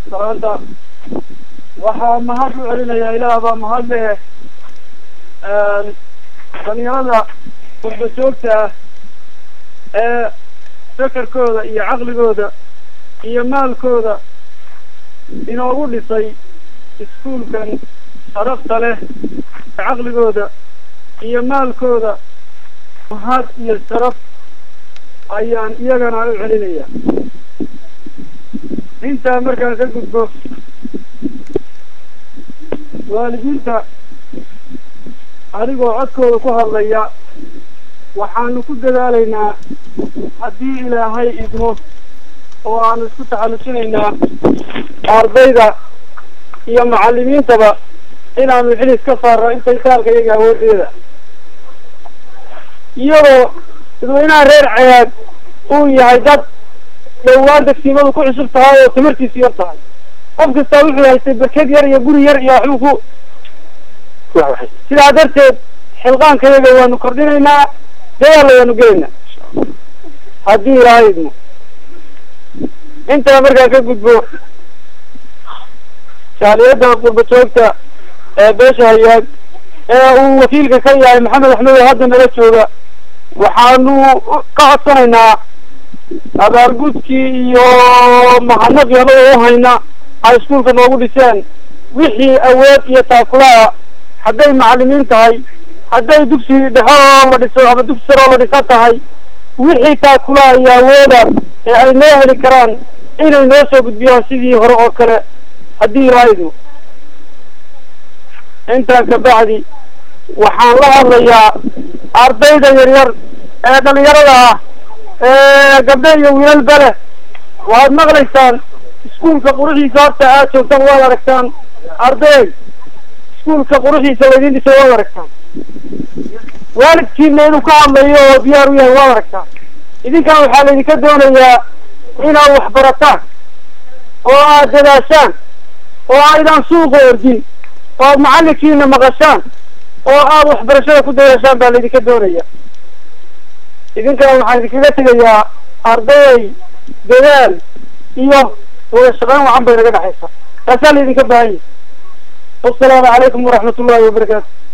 salaanta waxaa mahad u celinayaa ilaah baa mahad leh dhalinyarada qurba joogta ah ee fekerkooda iyo caqligooda iyo maalkooda inoogu dhisay iskuulkan sharafta leh caqligooda iyo maalkooda mahad iyo sharaf ayaan iyagana u celinaya intaa markaan ka gudbo waalidiinta adigoo codkooda ku hadlaya waxaanu ku dadaalaynaa haddii ilaahay idmo oo aanu isku taxallujinaynaa ardayda iyo macallimiintaba inaanu xilis ka saarno intay taalka iyaga awoodeeda iyadoo dadweynaha reer cayaad uu yahay dad dhowaan degsiimadu ku cusub tahay oo tamartiisu yar tahay qof kastaa wuxuu haystay berked yar iyo guri yar iyo waxbuu ku sidaa darteed xilqaanka yaga waanu kordhinaynaa dadaalla waanu gelaynaa haddii ilaahay idmo intaa markaa ka gudbo jaaliyadda qurba joogta ee beesha hayaag ee uu wakiilka ka yahay maxamed axmed oo hadda nala jooga waxaanu ka codsanaynaa abaargudkii iyo mahadnaqii anagoo u hayna ay iskuulka noogu dhiseen wixii awood iyo taakulaha hadday macallimiin tahay hadday dugsi dhexe oo la dhiso ama dugsi sare oo la dhisa tahay wixii taakulaha iyo awooda ee ay noo heli karaan inay noo soo gudbiyaan sidii hore oo kale haddii ilaahaydu intaa kabacdi waxaan la hadlayaa ardayda yaryar ee dhalinyarada ah ee gabdho iyo wiilalba leh waxaad maqlaysaan iskuulka quruxiisa horta aad joogtaan waad aragtaan arday iskuulka quruxiisa laydin dhisay waad aragtaan waalidkiina inuu ka hadlayo oo diyaar u yahay waad aragtaan idinkan waxaa laydinka doonayaa inaad wax barataan oo aad dadaashaan oo aydaan suuqa ordin oo aad macallinkiina maqashaan oo aad waxbarashada ku dadaashaan baa laydinka doonaya idinkan waxaan idinkaga tegayaa arday dadaal iyo wada shaqayn wacan bay naga dhexaysa taasaa laydinka baahan yahay wasalaamu calaykum waraxmat ullahi wabarakaatu